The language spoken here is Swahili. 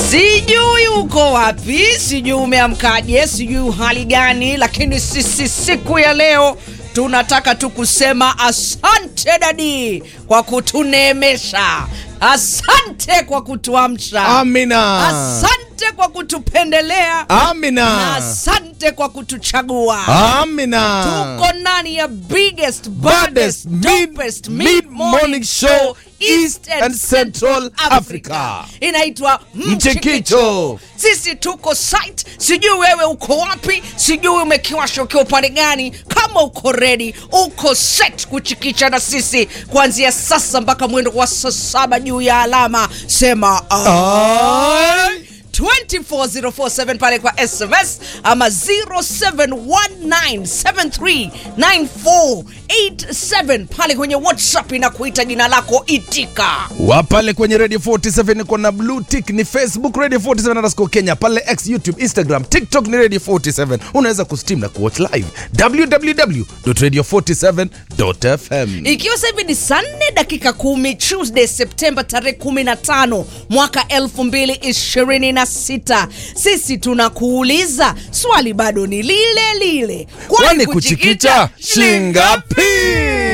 Sijui uko wapi, sijui umeamkaje, sijui hali gani, lakini sisi siku ya leo tunataka tu kusema asante dadi kwa kutuneemesha, asante kwa kutuamsha, Amina. asante kwa kutupendelea na Amina. asante kwa kutuchagua. Amina. Tuko ndani ya biggest, Baddest baddest, mid- dopest mid-morning show East and Central Africa. Inaitwa Mchikicho. Mchikicho. Sisi tuko site, sijui wewe uko wapi, sijui umekiwasha ukiwa upande gani. Kama uko ready, uko set kuchikicha na sisi kuanzia sasa mpaka mwendo wa saa saba juu ya alama, sema Ai. 24047 pale kwa SMS ama 0719739487 pale kwenye WhatsApp inakuita jina lako itika. wa pale kwenye radio 47 kuna blue tick ni facebook radio 47 underscore kenya pale x youtube instagram tiktok ni radio 47 unaweza kustream na kuwatch live www.radio47.fm Ikiwa sasa hivi ni saa nne dakika kumi Tuesday Septemba tarehe 15 mwaka 2026, sisi tunakuuliza swali bado ni lile lile, kwani kuchikicha shingapi